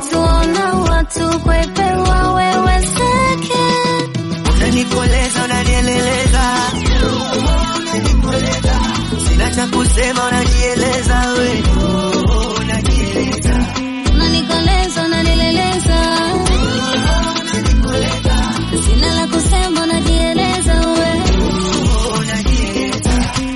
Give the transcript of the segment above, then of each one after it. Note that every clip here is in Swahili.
wakituona watu kwepewa wewezeke. Unanikoleza, unanieleleza, sina cha kusema, unajieleza we, unajieleza, Unanikoleza, unanileleza, sina la kusema, unajieleza we. unajieleza.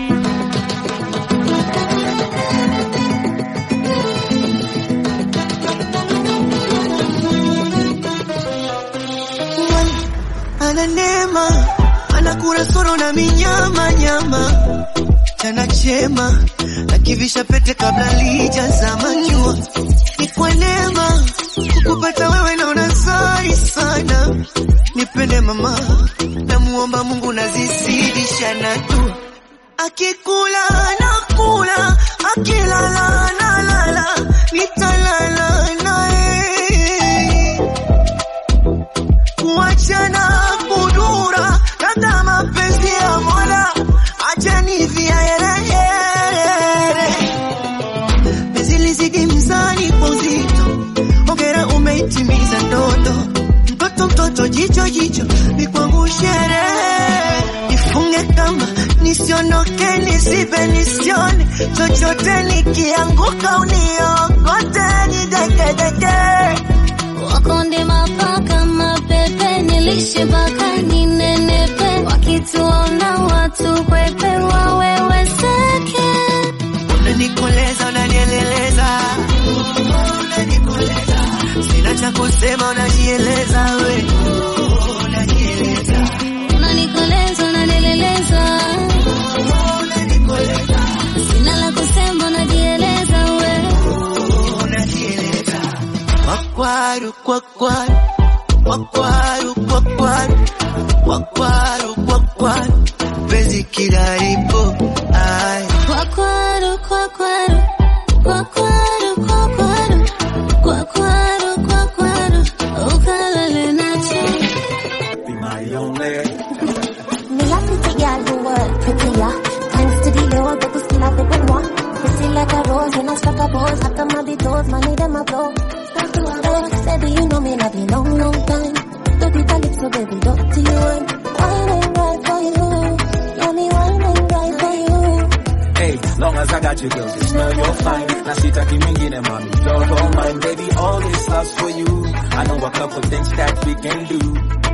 ana neema, ana kurasoro na minyama nyama, chana chema akivisha pete kabla lijazama jua. Ni kwa neema kukupata wewe, naona zai sana. Nipende mama, namuomba Mungu nazizidisha na tu akikula nakula, akilala nalala, nitalala naye kuachana kudura kata mapenzi ya Mola, achani viaerehere penzi lizidi mzani kwa uzito, ongera umeitimiza ndoto, mtoto mtoto, jicho jicho, ni kwangu sherehe, nifunge kamba nisiondoke, nisipe nisione chochote, nikianguka uniokote, nidekedeke Wakonde mapaka mapepe, nilishe baka ninenepe, wakituona watu kwepewa wewezeke. Unanikoleza, unanieleleza, unanikoleza, sina cha kusema, unajieleza we, unajieleza, Unanikoleza, unanileleza, unanikoleza, sina la kusema, unajieleza we. unajieleza. Wakwaru, kwakwaru, wakwaru, kwakwaru, wakwaru, kwakwaru, penzi kilaripo, ai Kwakwaru, kwakwaru, kwakwaru, kwakwaru, kwakwaru, kwakwaru, ukalale nacho. Me a pretty girl who work prettier. Thanks to the Lord, but we still have it with one. Pretty like a rose when I struck a pose. Hot on my toes, money them a blow. Start to a roll. Baby, you know me love you long, long time. Don't be the lips, so baby, don't to you. Whining right for you. Yeah, me whining right for you. Hey, long as I got you, girl, just know you're fine. Na sitaki mingine, mami, you're all mine. Baby, all this love's for you. I know a couple things that we can do.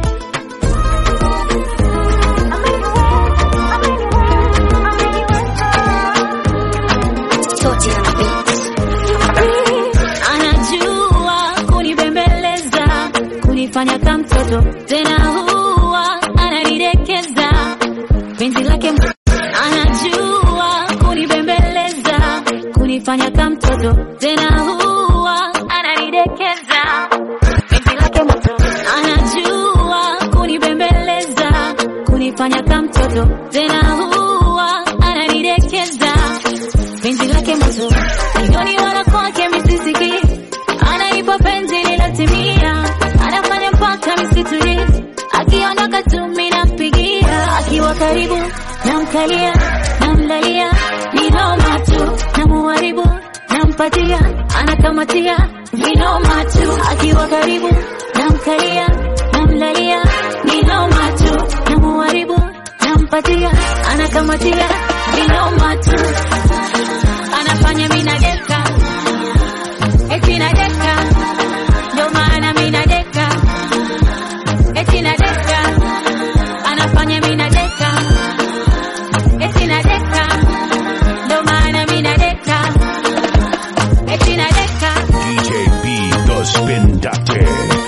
Anajua kunibembeleza, kunifanya kama mtoto, tena huwa ananidekeza. Penzi lake m- anajua kunibembeleza, kunifanya kama mtoto, tena huwa ananidekeza. Penzi lake moto, anajua kunibembeleza, kunifanya kama mtoto, tena huwa ananidekeza penzi lake moto milioni wala kwake misisiki anaipa penzi lilotimia anafanya mpaka misituri akiondoka tu minampigia akiwa karibu namkalia namlalia ni noma tu namuharibu nampatia anakamatia ni noma tu akiwa karibu namkalia namlalia ni noma tu namuharibu nampatia anakamatia ni noma tu anafanya mina deka eti na deka ndo maana mina deka eti na deka anafanya mina deka eti na deka ndo maana mina deka eti na deka DJ B The Spin Doctor.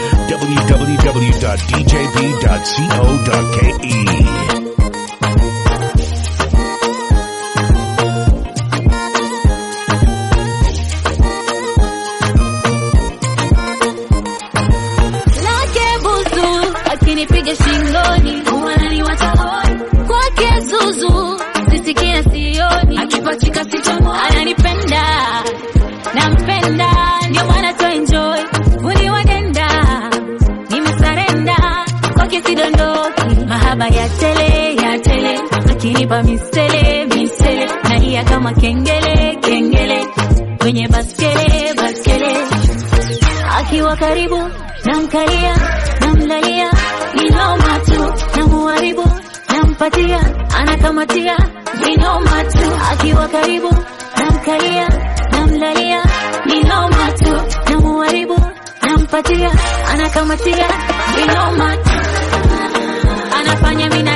www.djb.co.ke. lake busu akinipiga shingoni wananiwacha hoi kwake zuzu sisikia sioni akipachika sichomo ananipenda nampenda ndio maana to enjoy uniwadenda nimesarenda kwake sidondoki mahaba ya tele ya tele akinipa misele misele nalia kama kengele kengele kwenye baskele baskele akiwa karibu namkalia namlalia inoma tu namuharibu nampatia anakamatia inoma tu akiwa karibu namkalia namlalia inoma tu namuharibu nampatia anakamatia inoma tu anafanya mina